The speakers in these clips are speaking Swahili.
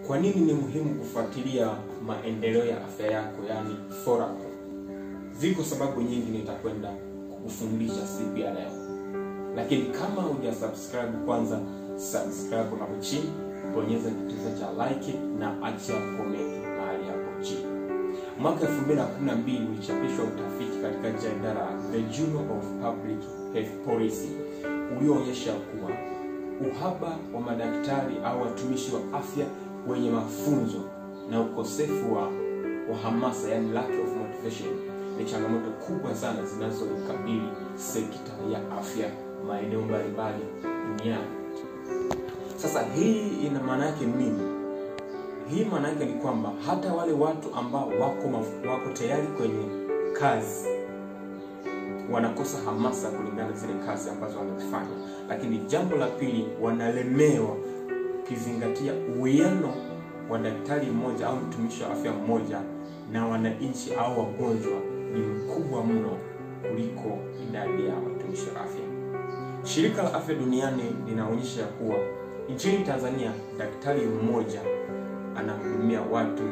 kwa nini ni muhimu kufuatilia maendeleo ya afya yako, yani follow up? Ziko sababu nyingi nitakwenda kukufundisha siku ya leo, lakini kama huja subscribe, kwanza subscribe hapo chini, bonyeza kitufe cha like na acha comment mahali hapo chini. Mwaka 2012 ulichapishwa utafiti katika jarida la The Journal of Public Health Policy ulioonyesha kuwa uhaba wa madaktari au watumishi wa afya wenye mafunzo na ukosefu wa, wa hamasa yani lack of motivation ni changamoto kubwa sana zinazoikabili sekta ya afya maeneo mbalimbali duniani. Sasa hii ina maana yake nini? Hii maana yake ni kwamba hata wale watu ambao wako maf- wako tayari kwenye kazi wanakosa hamasa kulingana na zile kazi ambazo wanazifanya. Lakini jambo la pili, wanalemewa ukizingatia uwiano wa daktari mmoja au mtumishi wa afya mmoja na wananchi au wagonjwa ni mkubwa mno kuliko idadi ya watumishi wa afya. Shirika la Afya Duniani linaonyesha kuwa nchini Tanzania daktari mmoja anahudumia watu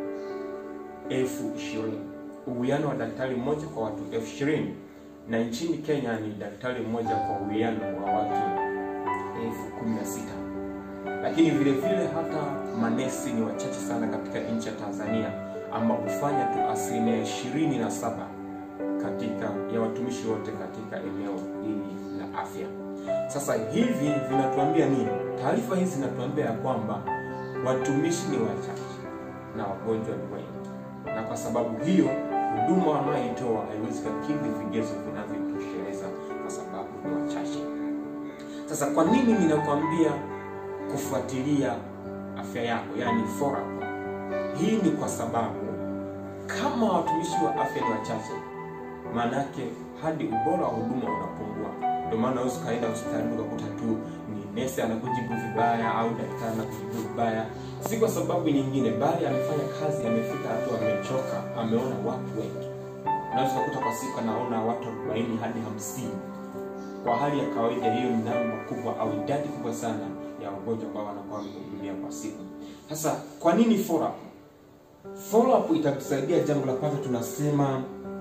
elfu ishirini uwiano wa daktari mmoja kwa watu elfu ishirini na nchini Kenya ni daktari mmoja kwa uwiano wa watu elfu kumi na sita lakini vile vile hata manesi ni wachache sana katika nchi ya Tanzania ambao hufanya tu asilimia ishirini na saba katika ya watumishi wote katika eneo hili la afya. Sasa hivi vinatuambia nini? Taarifa hizi zinatuambia ya kwamba watumishi ni wachache na wagonjwa ni wengi, na kwa sababu hiyo huduma wanayoitoa haiwezi kukidhi vigezo vinavyotosheleza kwa sababu ni wachache. Sasa kwa nini ninakwambia kufuatilia afya yako, yani follow up? Hii ni kwa sababu kama watumishi wa afya ni wachache, maana yake hadi ubora wa huduma unapungua. Ndio maana unaweza ukaenda hospitalini ukakuta tu ni nesi anakujibu vibaya au daktari anakujibu vibaya, si kwa sababu nyingine, bali amefanya kazi, amefika hatua, amechoka, ameona watu wengi. Unaweza ukakuta kwa siku anaona watu 40 hadi 50. Kwa hali ya kawaida, hiyo ni namba kubwa au idadi kubwa sana ya wagonjwa ambao wanakuwa wamehudumia kwa siku. Sasa kwa nini follow up? Follow up itakusaidia. Jambo la kwanza tunasema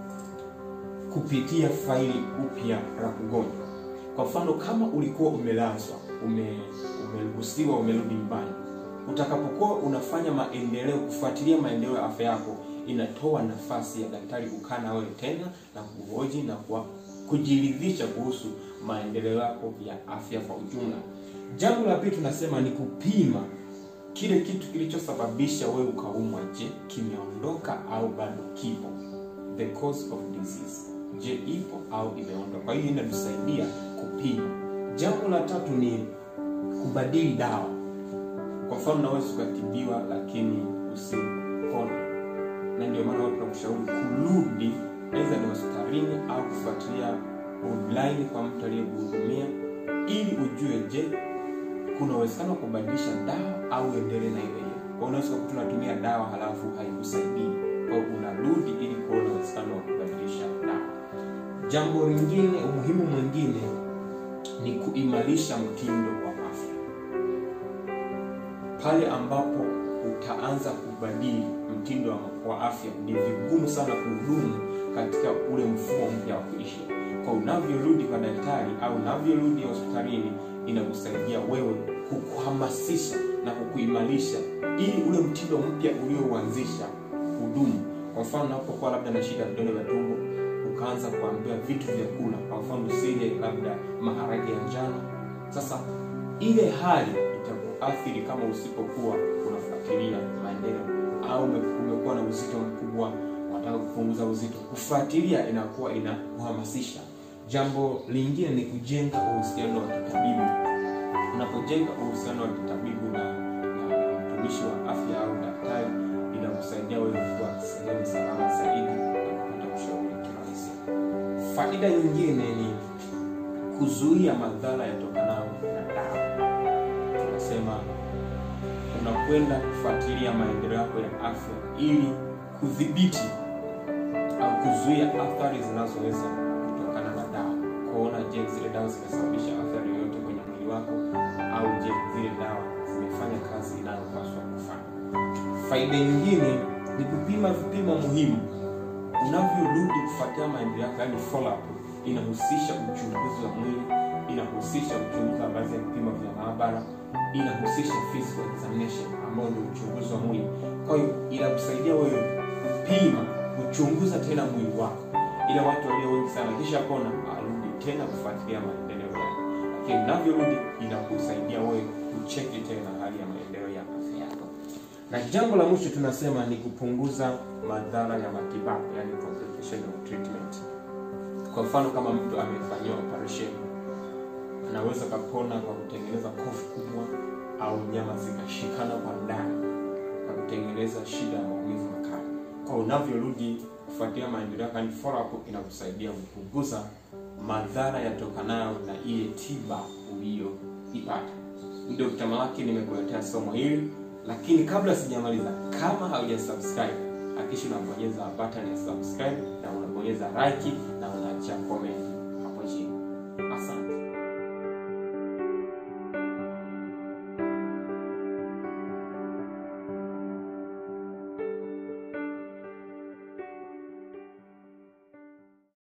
kupitia faili upya la mgonjwa. Kwa mfano, kama ulikuwa umelazwa, ume umeruhusiwa, umerudi nyumbani, utakapokuwa unafanya maendeleo, kufuatilia maendeleo ya afya yako, inatoa nafasi ya daktari kukaa na wewe tena na kuhoji na kwa kujiridhisha kuhusu maendeleo yako ya afya kwa ujumla. Jambo la pili tunasema ni kupima kile kitu kilichosababisha wewe ukaumwa. Je, kimeondoka au bado kipo? The cause of disease, je, ipo au imeondoka? Kwa hiyo inatusaidia kupima. Jambo la tatu ni kubadili dawa. Kwa mfano, unaweza ukatibiwa lakini usipone, na ndio maana watu tunakushauri kurudi, aidha ni hospitalini au kufuatilia online kwa mtu aliyekuhudumia, ili ujue, je kuna uwezekano wa kubadilisha dawa au endelee na ile ile. Kwa unaweza kukuta unatumia dawa halafu haikusaidii, kwa hiyo unarudi ili kuona uwezekano wa kubadilisha dawa. Jambo lingine, umuhimu mwingine ni kuimarisha mtindo wa afya. Pale ambapo utaanza kubadili mtindo wa afya, ni vigumu sana kuhudumu katika ule mfumo mpya wa kuishi. Kwa unavyorudi kwa daktari au unavyorudi hospitalini inakusaidia wewe kukuhamasisha na kukuimarisha ili ule mtindo mpya uliouanzisha hudumu. Kwa mfano, unapokuwa labda na shida vidonda vya tumbo, ukaanza kuambiwa vitu vya kula, kwa mfano usile labda maharage ya njano. Sasa ile hali itakuathiri kama usipokuwa unafuatilia maendeleo, au umekuwa na uzito mkubwa, unataka kupunguza uzito, kufuatilia inakuwa inakuhamasisha. Jambo lingine ni kujenga uhusiano wa kitabibu. Unapojenga uhusiano wa kitabibu na mtumishi wa afya au daktari, inakusaidia wewe kuwa sehemu salama zaidi na kupata ushauri kirahisi. Faida nyingine ni kuzuia madhara yatokanayo na dawa. Tunasema unakwenda kufuatilia maendeleo yako ya afya ili kudhibiti au kuzuia athari zinazoweza kutokana na dawa. Kuona je, zile dawa zimesababisha athari yoyote kwenye mwili wako, au je, zile dawa zimefanya kazi inayopaswa kufanya. Faida nyingine ni kupima vipimo muhimu unavyorudi kufuatia maendeleo yako, yani follow up. Inahusisha uchunguzi wa mwili, inahusisha uchunguzi wa baadhi ya vipimo vya maabara, inahusisha physical examination ambao ni uchunguzi wa mwili. Kwa hiyo inakusaidia wewe kupima, kuchunguza tena mwili wako, ila watu walio wengi sana kisha pona arudi tena kufuatilia maendeleo yake, lakini unavyorudi inakusaidia wewe kucheki tena hali ya maendeleo ya afya yako. Na jambo la mwisho tunasema ni kupunguza madhara ya matibabu, yani complication of treatment. Kwa mfano kama mtu amefanyiwa operation, anaweza kapona kwa kutengeneza kofu kubwa au nyama zikashikana kwa ndani na kutengeneza shida ya maumivu makali. Kwa unavyorudi kufuatia maendeleo yako, yani follow up, inakusaidia kupunguza madhara yatokanayo na ile tiba uliyoipata. Dr. Malaki nimekuletea somo hili lakini kabla sijamaliza, kama hauja subscribe hakikisha unabonyeza button ya subscribe na unabonyeza like na unaacha comment.